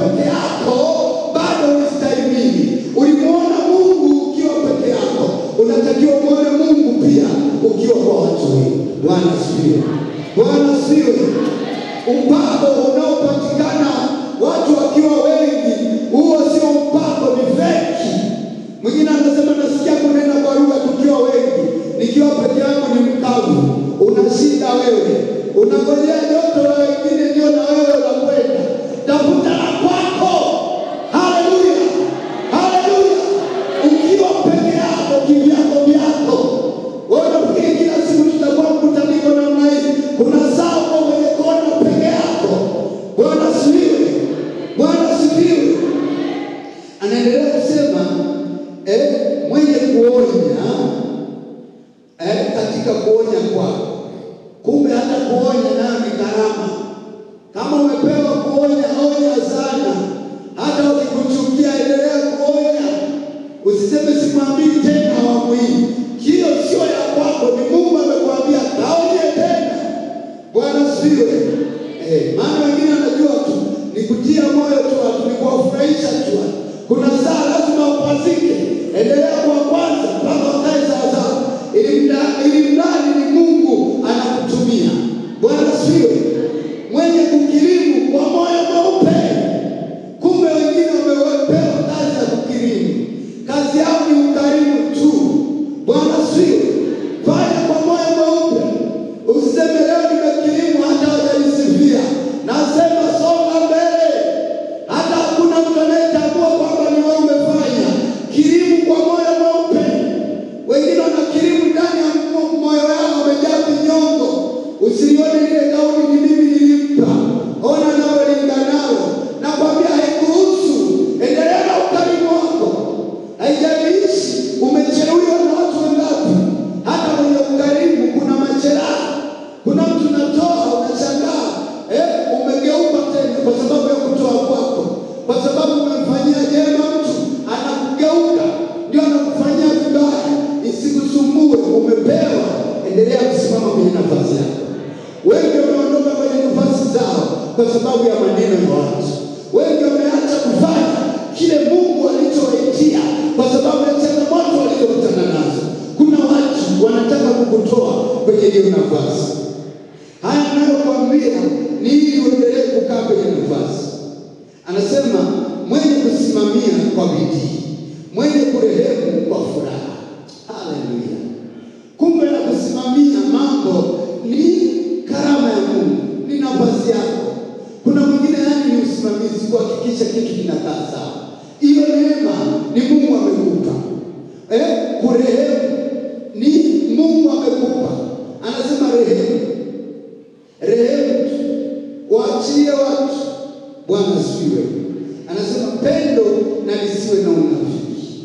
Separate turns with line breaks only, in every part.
peke yako bado ulistahimili. Ulimwona Mungu ukiwa peke yako, unatakiwa muone Mungu pia ukiwa kwa watu wengi. Bwana asifiwe. Bwana asifiwe. Upako unaopatikana watu wakiwa wengi, huo sio upako, ni feki. Mwingine anasema nasikia kunena kwa lugha tukiwa wengi, nikiwa peke yangu ni mkavu. Una shida wewe, unangojea joto la wengine ndio na wewe unakwenda. Tafuta la kwako. Haleluya, haleluya. Ukiwa peke yako, kivyako vyako, wewe unafikiri kila siku tutakuwa mkutaniko namna hii? Kuna saa uko kwenye kona peke yako. Bwana asifiwe, Bwana asifiwe. Anaendelea kusema eh, mwenye kuonya eh, katika kuonya kwako. Kumbe hata kuonya nayo ni gharama. Kama umepewa kuonya, onya sana. Hata wakikuchukia, endelea kuonya. Usiseme simwambii tena awamu hii. Hiyo sio ya kwako, ni Mungu amekwambia kaonye tena. Bwana asifiwe. Eh, maana wengine wanajua tu ni kutia moyo tu watu, ni kuwafurahisha tu watu. Kuna saa lazima upazike, endelea kwa kwanza mpaka wakae sawasawa, ili mda- ili mradi ni Mungu anakutumia. Bwana asifiwe. Mwenye kukirimu kwa moyo mweupe. Kumbe wengine wamepewa kazi ya kukirimu, kazi yao ni ukarimu tu. Bwana asifiwe. Fanya kwa moyo mweupe, usiseme leo nimekirimu hata hawajanisifia. Nasema songa mbele, hata hakuna mtu anayetambua kwamba ni wewe umefanya. Kirimu kwa moyo mweupe. Wengine wanakirimu ndani ya mo- moyo wao wamejaa vinyongo. Usilione ile gauni ni mimi nilimpa, ona nawe linganalo. Nakwambia haikuhusu, endelea na ukarimu wako. Haijalishi umejeruhiwa na watu wangapi, hata kwenye ukarimu kuna majeraha. Kuna mtu natoa, unashangaa eh, umegeuka tena kwa sababu ya kutoa kwako, kwa sababu umemfanyia jema mtu, anakugeuka ndio anakufanyia vibaya. Isikusumbue, umepewa, endelea kusimama kwenye nafasi yako. Wengi wameondoka kwenye nafasi zao kwa sababu ya maneno ya watu. Wengi wameacha kufanya kile Mungu alichowaitia kwa sababu ya changamoto walizokutana nazo. Kuna watu wanataka kukutoa kwenye hiyo nafasi. Haya anayokwambia ni ili uendelee kukaa kwenye nafasi. Anasema mwenye kusimamia kwa bidii, mwenye kurehemu kwa furaha. Haleluya! Kumbe na kusimamia mambo ni karama ya Mungu, ni nafasi yako. Kuna mwingine yani ni usimamizi, kuhakikisha kitu kinakaa sawa. Hiyo neema ni Mungu amekupa. Eh, kurehemu ni Mungu amekupa. Anasema rehemu, rehemu tu, waachie watu. Bwana asifiwe. Anasema pendo na lisiwe na unafiki,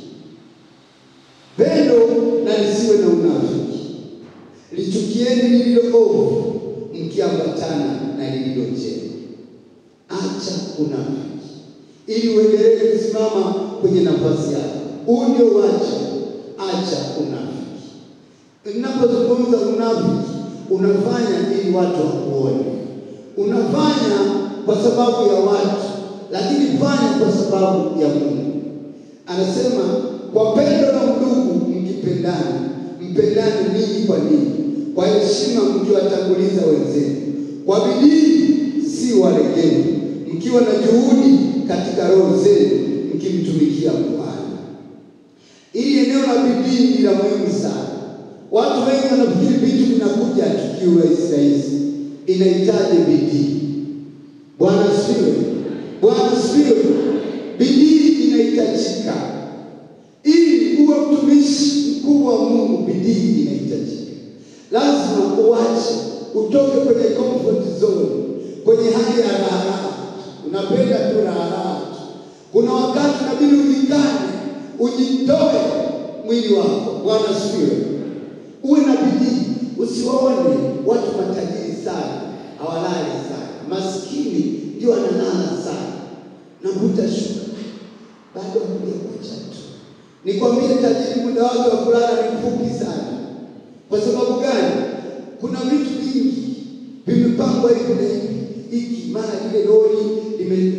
pendo na lisiwe na unafiki. Lichukieni lililo ovu, mkiambatana na lililo jema. Acha unafiki ili uendelee kusimama kwenye nafasi yako. Huu ndio wajibu. Acha unafiki. Ninapozungumza unafiki, unafanya ili watu wakuone, unafanya kwa sababu ya watu, lakini fanya kwa sababu ya Mungu. Anasema kwa pendo na udugu mkipendana, mpendane ninyi kwa ninyi, kwa heshima mkiwatanguliza wenzenu, kwa bidii si walegevu, mkiwa na juhudi katika roho zenu, mkimtumikia Bwana. Ili eneo la bidii ni la muhimu sana. Watu wengi wanafikiri vitu vinakuja tukiwa rahisi rahisi, inahitaji bidii. Bwana asifiwe, Bwana asifiwe. Bidii inahitajika ili uwe mtumishi mkubwa wa Mungu. Bidii inahitajika, lazima uache, utoke kwenye comfort zone, kwenye hali ya raha. Unapenda tu raha. Kuna wakati inabidi ujikane, ujitoe mwili wako. Bwana asifiwe. Uwe na bidii, usiwaone watu matajiri sana hawalali sana, maskini ndio analala sana, navuta shuka bado kuja kuacha tu. Nikwambie, tajiri muda wake wa kulala ni mfupi sana. Kwa sababu gani? Kuna vitu vingi vimepangwa hivi na hivi, hiki mara ile lori lime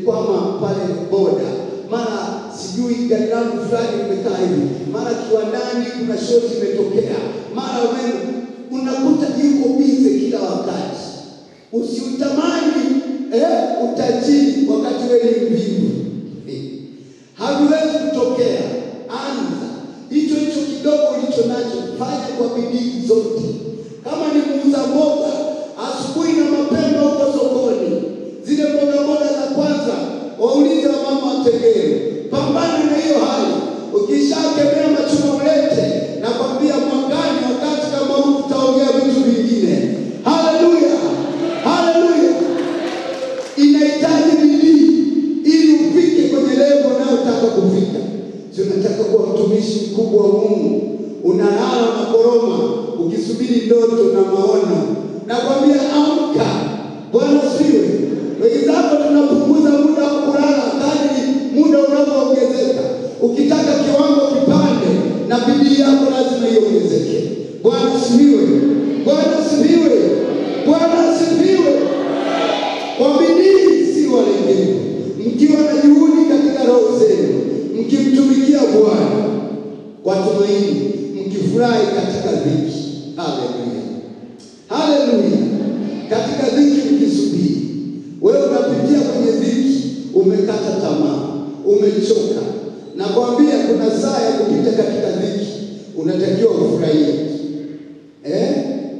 nimekwama pale boda, mara sijui gari langu fulani limekaa hivi, mara kiwandani kuna shoti imetokea, mara umeme, unakuta yuko bize kila wakati. Usiutamani eh, utajiri wakati wewe ni mvivu eh. Haviwezi kutokea. Anza hicho hicho kidogo ulicho nacho, fanya kwa bidii zote. Kama ni muuza mboga, asubuhi na mapema huko sokoni, zile mboga mboga za kwanza waulize wamama wategee, pambana na hiyo hali. Ukishakemea machuma ulete, nakwambia mwakani, wakati kama huu tutaongea vitu vingine. Haleluya, haleluya! Inahitaji bidii ili ufike kwenye lengo unayotaka kufika. Si unataka kuwa mtumishi mkubwa wa Mungu, unalala na koroma ukisubiri ndoto na maono. Nakwambia amka. Bwana siwe wenzako, tunapunguza muda wa kulala kadri muda unavyoongezeka. Ukitaka kiwango kipande, na bidii yako lazima iongezeke. Bwana sifiwe, Bwana sifiwe, Bwana sifiwe kwa bidii si walegevu, mkiwa na juhudi katika roho zenu, mkimtumikia Bwana kwa tumaini, mkifurahi katika dhiki. Haleluya, haleluya! Katika dhiki mkisubiri. Wewe unapitia kwenye dhiki, umekata tamaa, umechoka. Nakwambia kuna saa ya kupita katika dhiki, unatakiwa ufurahie eh?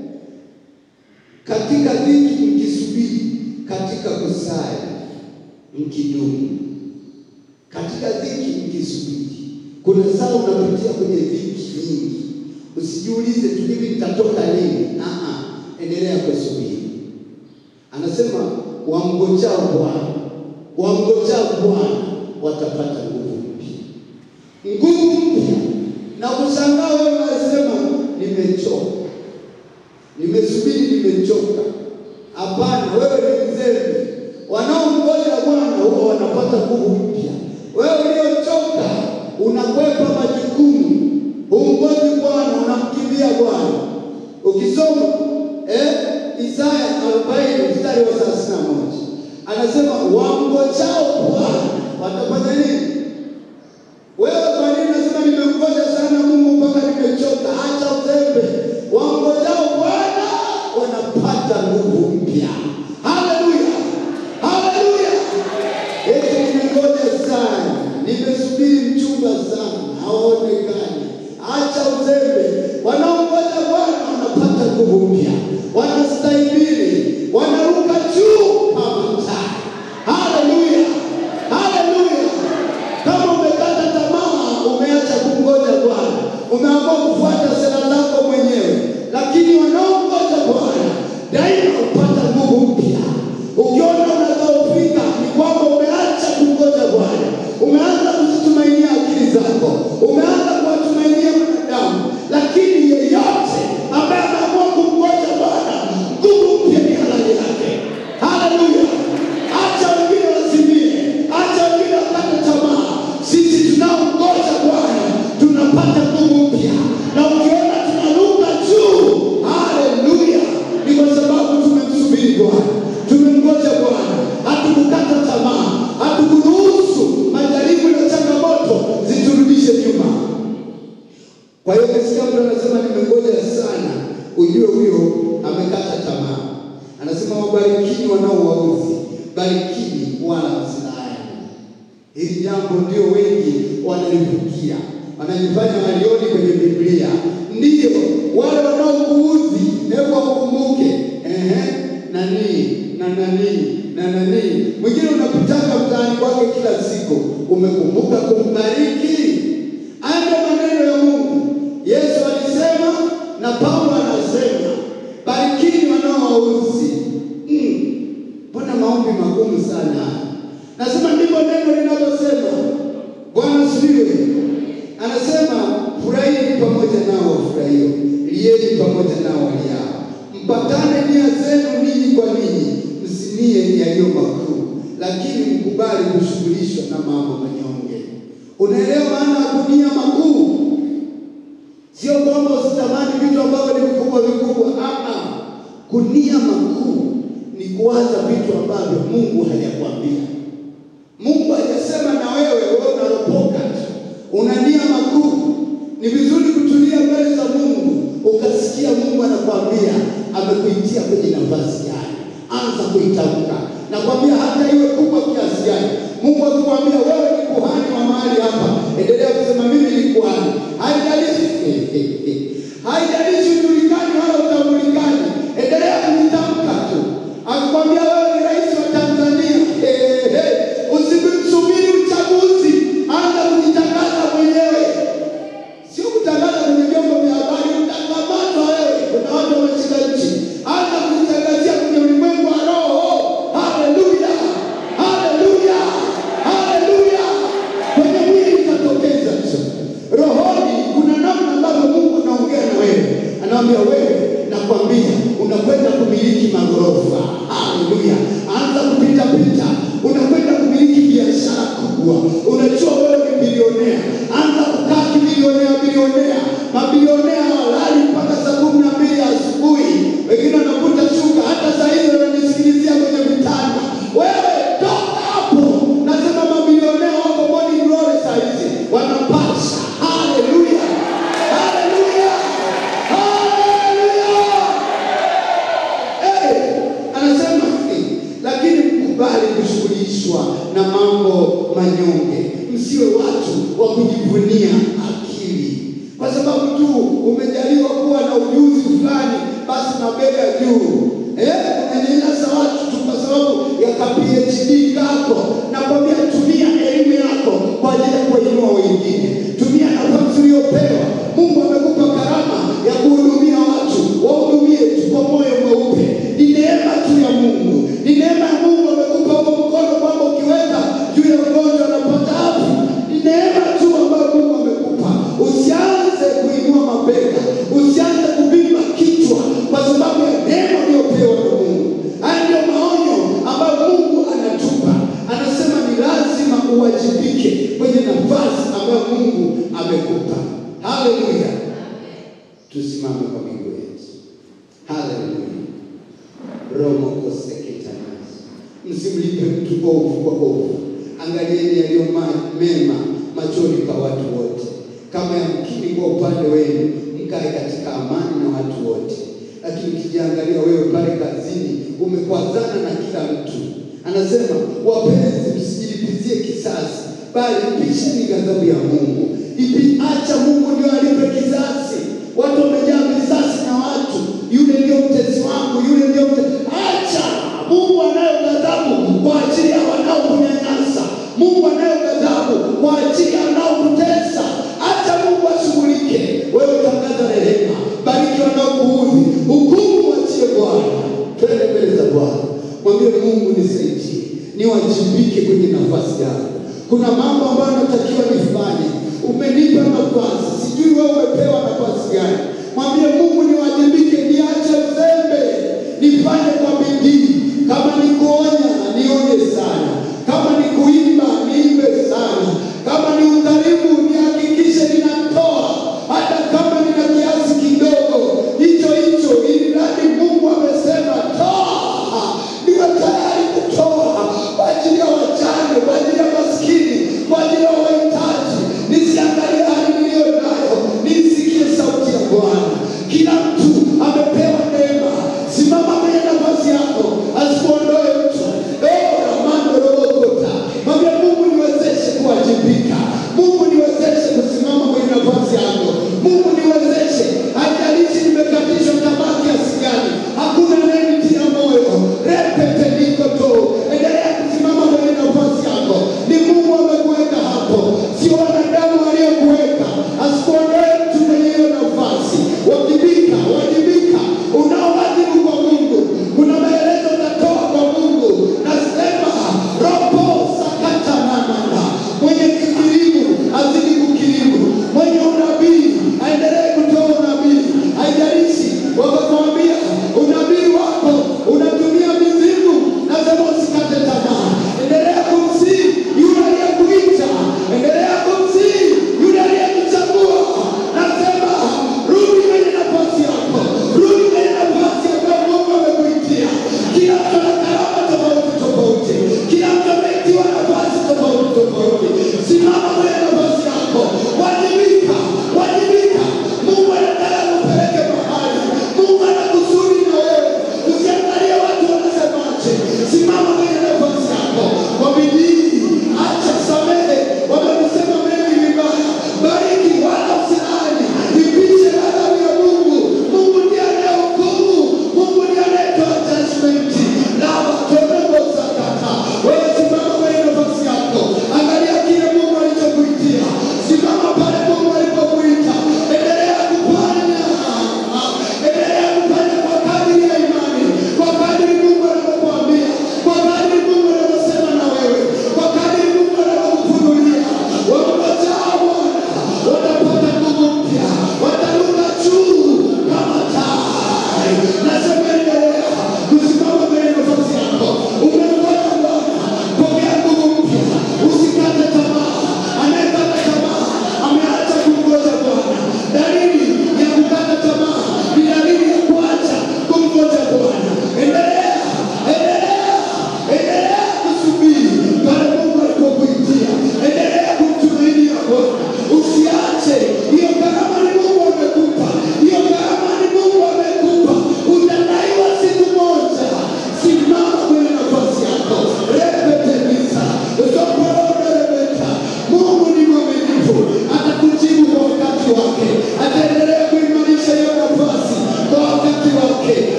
katika dhiki mkisubiri, katika kusali mkidumu, katika dhiki mkisubiri. Kuna saa unapitia kwenye dhiki nyingi, usijiulize tu hivi nitatoka lini. Aa, endelea kusubiri. Anasema wamngojao Bwana, wamngojao Bwana watapata nguvu mpya, nguvu mpya. Na kushangaa wewe unasema nimechoka nimesubiri nimechoka. Hapana, wewe ni mzembe. Wanaomgoja Bwana huwa wanapata nguvu mpya. Wewe uliochoka unakwepa majukumu, humgoji Bwana, unamkimbia Bwana. Ukisoma eh, Isaya 40 mstari wa 31 anasema wamngojao Bwana watafanya nini? Wewe kwa nini unasema nimemgoja sana Mungu mpaka nimechoka? Acha uzembe. Wangojao Bwana wanapata nguvu mpya. Haleluya, haleluya! Eti nimengoja sana, nimesubiri mchumba sana, haonekani. Acha uzembe. Wanaongoja Bwana wanapata nguvu mpya, wanastahimili, wanaruka juu kama tai. Haleluya, haleluya! Kama umekata tamaa, umeacha kumgoja Bwana, umeamua kufuata sera zako mwenyewe, lakini wanaomgoja Bwana daima hupata nguvu mpya. Ukiona unadhoofika, ni kwamba umeacha kumgoja Bwana, umeanza kuzitumainia akili zako, umeanza kuwatumainia wanadamu. Lakini yeyote ambaye ameamua kumgoja Bwana, nguvu mpya ni halali yake. Haleluya! Acha wengine wazimie, acha wengine wakate tamaa. Sisi tunaomgoja Bwana tunapata nguvu mpya, na ukiona tunaruka juu, haleluya, ni kwa sababu tumemsubiri Bwana, tumemgoja Bwana, hatukukata tamaa, hatukuruhusu majaribu na changamoto ziturudishe nyuma. Kwa hiyo ukisikia mtu anasema nimengoja sana, ujue huyo amekata tamaa. Anasema wabarikini wanaowauzi, barikini wala msilaani. Hili jambo ndio wengi wanalivukia, wanajifanya walioni kwenye Biblia. Ndiyo wale wanaokuudhi, hebu wakumbuke ehe, nani na nani na nani. Mwingine unapitaka mtaani kwake kila siku, umekumbuka kumbariki? Haya ndio maneno ya Mungu. Yesu alisema na Paulo anasema, barikini wanaowauzi. Mm. Mbona maombi magumu sana? Nasema ndivyo neno linavyosema. Bwana asifiwe. Anasema furahini pamoja nao wafurahio, lieni pamoja nao waliao, mpatane nia zenu ninyi kwa ninyi, msinie yaliyo makuu, lakini mkubali kushughulishwa na mambo manyonge. Unaelewa maana ya kunia makuu? Sio kwamba usitamani vitu ambavyo ni vikubwa vikubwa. Ah, kunia makuu ni kuwaza vitu ambavyo Mungu hajakwambia. Mungu hajasema na wewe, wewe unaropoka tu, unania makuu. Ni vizuri kutulia mbele za Mungu, ukasikia Mungu anakwambia amekuitia kwenye nafasi gani. Anza kuitamka, nakwambia hata iwe kubwa kiasi gani. Mungu akikwambia wewe ni kuhani wa mahali hapa, endelea kusema mimi ni kuhani. Haijalishi haijalishi ujulikani wala utambulikani, endelea kuitamka tu. Akikwambia wewe ni rais wa Tanzania, eh, eh, usimsubiri uchaguzi, anza kujitangaza mwenyewe sio kutangaza kwenye vyombo vya habari, utakamatwa wewe. Kuna watu wameshika nchi, anza kujitangazia kwenye ulimwengu wa roho. Haleluya, haleluya, haleluya! Kwenye mwili itatokeza tu, rohoni kuna namna ambavyo Mungu anaongea na wewe, anaambia wewe, nakwambia unakwenda kumiliki magorofa. Haleluya, anza kupita pita, unakwenda kumiliki biashara kubwa. Unajua wewe ni bilionea, anza kukaa kibilionea bilionea. Mabilionea hawalali mpaka saa kumi na mbili asubuhi, wengine wanakuta shuka, hata saa hizi wananisikilizia kwenye vitanda. Wewe toka hapo, nasema mabilionea wako morning glory saa hizi wanapasha. Haleluya, haleluya, haleluya. Eh, anasema eh, lakini mkubali kushughulishwa na mambo manyonge, msiwe watu wa kujivunia akili, kwa sababu tu umejaliwa kuwa na ujuzi fulani, basi mabega juu. Eh, unanyanyasa watu tu kwa sababu ya ka PhD kako. Nakwambia tumia elimu yako kwa ajili ya kuwainua wengine, tumia nafasi uliyopewa. Mungu amekupa karama ya kuhudumia watu, wahudumie tu kwa moyo mweupe. Ni neema tu ya Mungu, ni neema ya Mungu amekupa huo mkono kwamba ukiweka juu ya mgonjwa anapata afya. Ni neema tu ambayo Mungu amekupa. Usianze kuinua mabega, usianze kuvimba kichwa kwa sababu ya neema uliyopewa na Mungu. Haya ndio maonyo ambayo Mungu anatupa, anasema ni lazima uwajibike kwenye nafasi ambayo Mungu amekupa. Haleluya! Tusimame kwa miguu yetu. Haleluya. romo koseketanas, msimlipe mtu ovu kwa ovu. Angalieni yaliyo ma- mema machoni pa watu wote, kama yamkini kwa upande wenu, mkae katika amani na watu wote. Lakini ukijiangalia wewe pale kazini, umekwazana na kila mtu. Anasema, wapenzi, msijilipizie kisasi, bali pisheni ghadhabu ya Mungu. Ipi, acha Mungu ndio alipe kisasi. Watu wamejaa visasi na watu, yule ndio mtesi wangu, yule ndio mtesi. Acha Mungu anayo ghadhabu kwa ajili ya wanaokunyanyasa. Mungu anayo ghadhabu kwa ajili ya wanaokutesa. Acha Mungu ashughulike. Wewe tangaza rehema, bariki wanaokuudhi, hukumu wachie Bwana. Twende mbele za Bwana, mwambie Mungu, nisaidie, niwajibike kwenye nafasi yako. Kuna mambo ambayo natakiwa nifanye, umenipa nafasi, sijui wewe umepewa nafasi gani. Mwambie Mungu, niwajibike, niache uzembe, nifanye kwa bidii. Kama ni kuonya, nionye sana. Kama ni kuimba, niimbe sana. Kama ni ukarimu, nihakikishe ninatoa, hata kama nina kiasi kidogo, hicho hicho, ili mradi Mungu amesema toa, niwe tayari kutoa kwa ajili ya wajane, kwa ajili ya maskini, kwa ajili ya wahitaji. Nisiangalie hali niliyo nayo, nisikie sauti ya Bwana.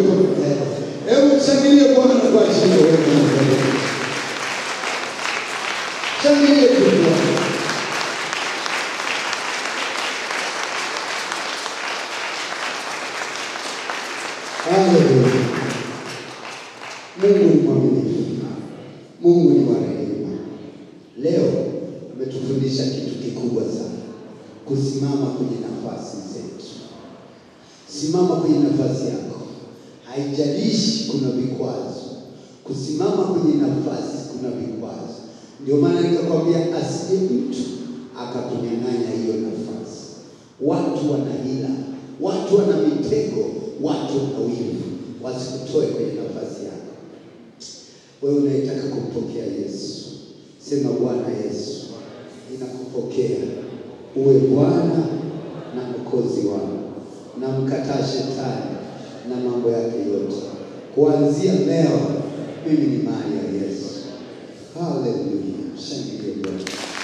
uwepo milele. Hebu mshangilie Bwana kwa ajili ya uwepo milele. Shangilie tu Bwana. Haleluya. Mungu ni mwaminifu. Mungu ni wa rehema. Leo ametufundisha kitu kikubwa sana, kusimama kwenye nafasi zetu. Simama kwenye nafasi yako, haijalishi kuna vikwazo. Kusimama kwenye nafasi kuna vikwazo. Ndio maana nikakwambia asije mtu akakunyang'anya hiyo nafasi. Watu wana hila, watu wana mitego, watu wana wivu, wasikutoe kwenye nafasi yako. Wewe unaitaka kumpokea Yesu, sema Bwana Yesu, ninakupokea uwe Bwana na Mwokozi wangu, na mkataa shetani na mambo yake yote. Kuanzia leo mimi ni mali ya Yesu. Haleluya, shangilie Bwana.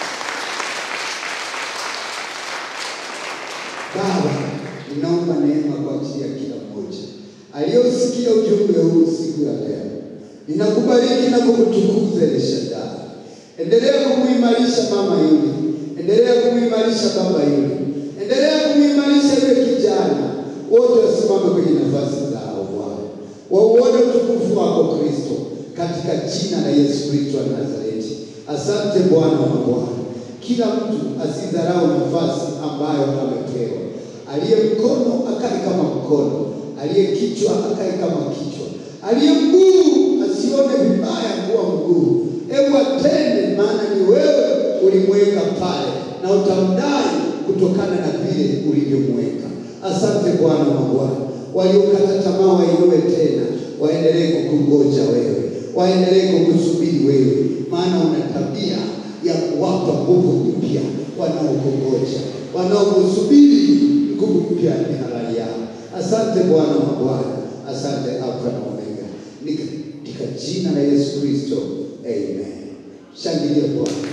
Baba, ninaomba neema kwa ajili ya kila mmoja aliyosikia ujumbe huu siku ya leo. Ninakubariki na kukutukuza El Shaddai. Endelea kumuimarisha mama yule, endelea kumuimarisha baba yule, endelea kumuimarisha yule kijana. Wote wasimame kwenye nafasi zao Bwana, wauone utukufu wako Kristo, katika jina la Yesu Kristo wa Nazareti. Asante Bwana wa Bwana, kila mtu asidharau nafasi ambayo amepewa. Aliye mkono akae kama mkono, aliye kichwa akae kama kichwa, aliye mguu asione vibaya kuwa mguu. Hebu atende, maana ni wewe ulimweka pale na utamdai kutokana na vile ulivyomweka. Asante Bwana wa Bwana, waliokata tamaa wainue tena, waendelee kukungoja wewe, waendelee kukusubiri wewe, maana una tabia ya kuwapa nguvu mpya wanaokungoja, wanaokusubiri nguvu mpya ni halali yao. Asante Bwana wa Bwana, asante Alfa na Omega, Ni katika jina la Yesu Kristo, amen. Shangilia Bwana.